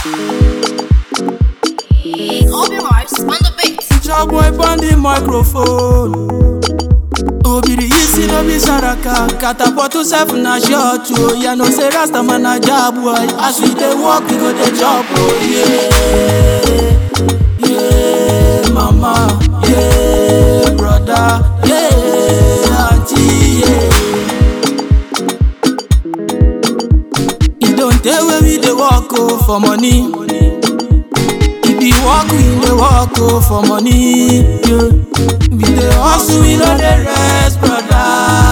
Obi Vibes on the beat. Your boy on the microphone. Obiri isi no be saraka Catapult self na short oh Yeah no say rasta man na job boy As we dey work we go dey chop oh Yeah Yeah mama Yeah brother Yeah auntie yeah E don tey wey we dey work oh for money E be work we dey work oh for money yeah. We dey hustle we no dey rest brother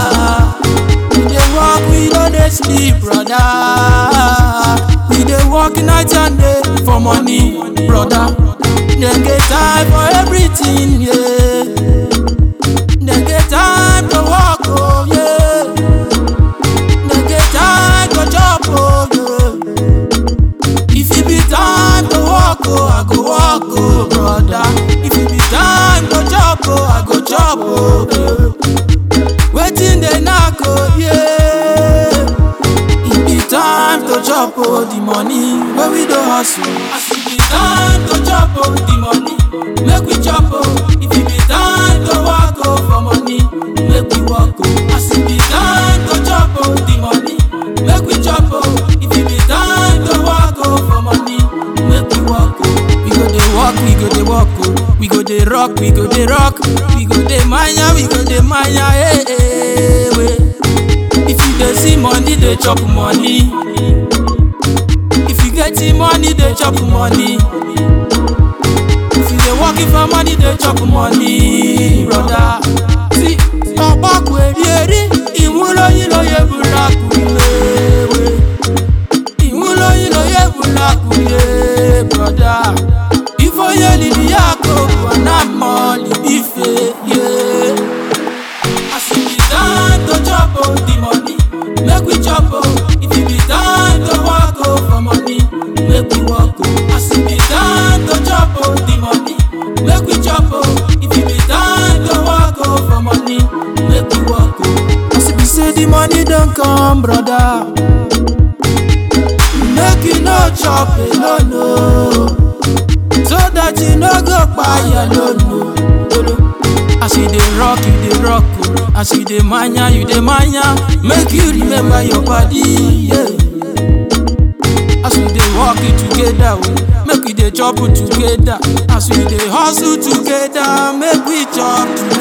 We dey work we no dey sleep brother We dey work night and day for money brother Dem get time for everything yeah. Dem get time to work oh yeah. Dem get time to chop oh yeah. If it be time to walk, oh, I go walk, oh, brother. If it be time to chop, oh, I go chop, oh, yeah. Waiting the knock, oh, yeah. It be time to chop, oh, the money where we do hustle. As it be time to chop, oh, the money, make we chop, oh. If it be time to walk, oh, for money, make we walk, oh. As it be time to chop, oh, the money, make we chop, oh. If it be time to walk, oh, for money, make we walk, oh. We go dey walk, we go dey walk, oh. We go dey rock, we go dey rock. We go dey mania, we go dey mania, hey, hey, wey. If you dey see money, dey chop money. If you get the money, dey chop money. If you dey working for money, dey chop money, brother. See, ọ̀pọ̀kù èrí èrí, ìmúlòyìn lóye búrakù léwe. Ìmúlòyìn lóye búrakù yé, brother. Ìfòye lìdí àkókò ànámọ̀ lìdí fè yé. As e be time to chop oh, the money, make we chop oh. If e be time to work oh, for money, make we work oh. As e be time to chop oh, the money, make we chop oh. If e be time to work oh, for money, make we work oh. As e be say the money don come, brother. Make you no chop alone oh, so that you no go kpai alone oh. As you dey rock, you dey rock oh. As you dey mania, you dey mania. Make you remember your body, yeah. As we dey work it together, oh. make we dey chop it together. As we dey hustle together, make we chop together.